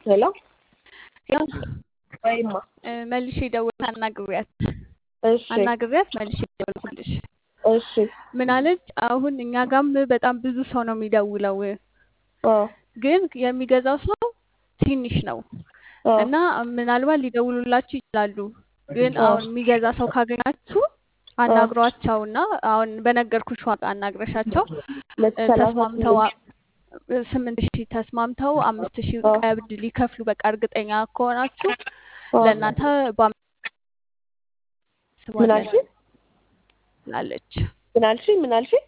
ሄሎ ያው ወይማ እ፣ መልሼ ደውዬ አናግሪያት እሺ አናግሪያት መልሼ ደውልኩልሽ። እሺ ምን አለች? አሁን እኛ ጋም በጣም ብዙ ሰው ነው የሚደውለው፣ አ ግን የሚገዛው ሰው ትንሽ ነው አ እና ምናልባት ሊደውሉላችሁ ይችላሉ። ግን አ አሁን የሚገዛ ሰው ካገኛችሁ አ አናግሯቸውና አሁን በነገርኩሽ ዋጋ አናግረሻቸው መቶ እ፣ ሰላሳ ተስማምተው ስምንት አ- እ፣ ስምንት ሺህ ተስማምተው አምስት ሺህ አ ቀብድ ሊከፍሉ በቃ እርግጠኛ ከሆናችሁ አ ለእናንተ ምን ባስባለን አልሽኝ? ትላለች። ምን አልሽኝ? ምን አልሽኝ?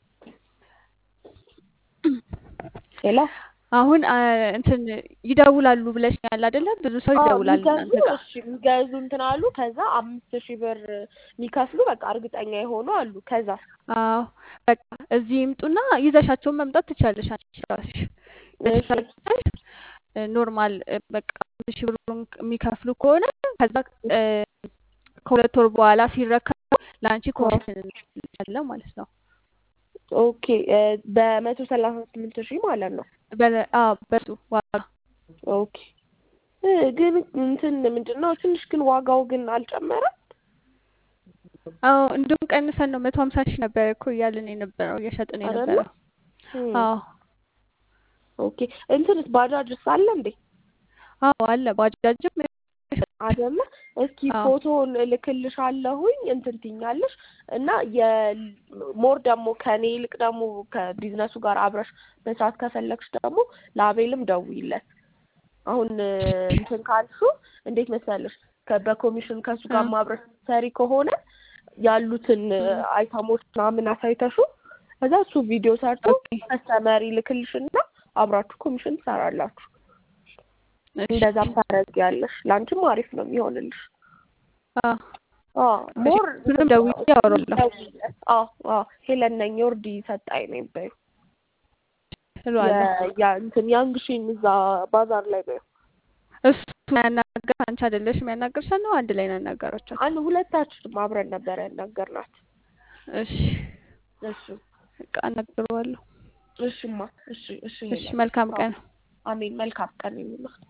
ሄሎ አሁን አ፣ እንትን ይደውላሉ ብለሽኛል አይደለ? ብዙ ሰው አዎ ይደውላል የሚገዙ እናንተ ጋር። እሺ የሚገዙ እንትን አሉ። ከዛ አምስት ሺህ ብር የሚከፍሉ በቃ እርግጠኛ የሆኑ አሉ። ከዛ አዎ በቃ እዚህ ይምጡና ይዘሻቸውን መምጣት ትችላለሽ አንቺ ራስሽ እሺ ይዘሻቸውን እ፣ ኖርማል እ፣ በቃ አምስት ሺህ ብሩን የሚከፍሉ ከሆነ ከዛ እ፣ ከሁለት ወር በኋላ ሲረከቡ ለአንቺ አ ኮሚሽን እንሰጣለን ማለት ነው። ኦኬ እ፣ በመቶ ሰላሳ ስምንት ሺህ ማለት ነው። በለ- አዎ በሱ ዋጋ ኦኬ እ፣ ግን እንትን ምንድን ነው ትንሽ ግን ዋጋው ግን አልጨመረም። አዎ እንዲሁም ቀንሰን ነው መቶ ሀምሳ ሺህ ነበር እኮ እያልን የነበረው እየሸጥን አይደለ? የነበረው። እም፣ አዎ ኦኬ እንትንስ ባጃጅስ አለ እንዴ? አዎ አለ ባጃጅም አይደለ? እስኪ አዎ ፎቶውን እልክልሻለሁኝ እንትን ትይኛለሽ እና የሞር ደግሞ ከኔ ይልቅ ደግሞ ከቢዝነሱ ጋር አብረሽ መስራት ከፈለግሽ ደግሞ ለአቤልም ደውይለት። አሁን እ፣ እንትን ካልሹ እንዴት መሰለሽ ከ- በኮሚሽን ከእሱ ጋር አዎ ማብረሽ ሰሪ ከሆነ ያሉትን እ፣ እም፣ አይተሞች ምናምን አሳይተሹ ከዛ እሱ ቪዲዮ ሰርቶ ኦኬ ከስተመር ይልክልሽና አብራችሁ ኮሚሽን ትሰራላችሁ። እሺ እንደዛም ታደርጊያለሽ። ለአንቺም አሪፍ ነው የሚሆንልሽ። አዎ አዎ እሺ ሞር እሱንም ደውዬ አወራለሁ ደውይለት። አዎ አዎ ሄለን ነኝ ዮርዲ ሰጣኝ ነው በይው። እለዋለሁ። የ- ያ እንትን ያንግሽን እዛ ባዛር ላይ በይው። እሱ ያናገር አንቺ አይደለሽም ያናገርሻት ነው አንድ ላይ ነው ያናገራቸው። አንድ ሁለታችንም አብረን ነበር ያናገርናት። እሺ እሺ በቃ አናግረዋለሁ። እሽማ እሺ እሺ እሺ ሄለን መልካም አዎ ቀን። አሜን። መልካም ቀን ይሁንልህ።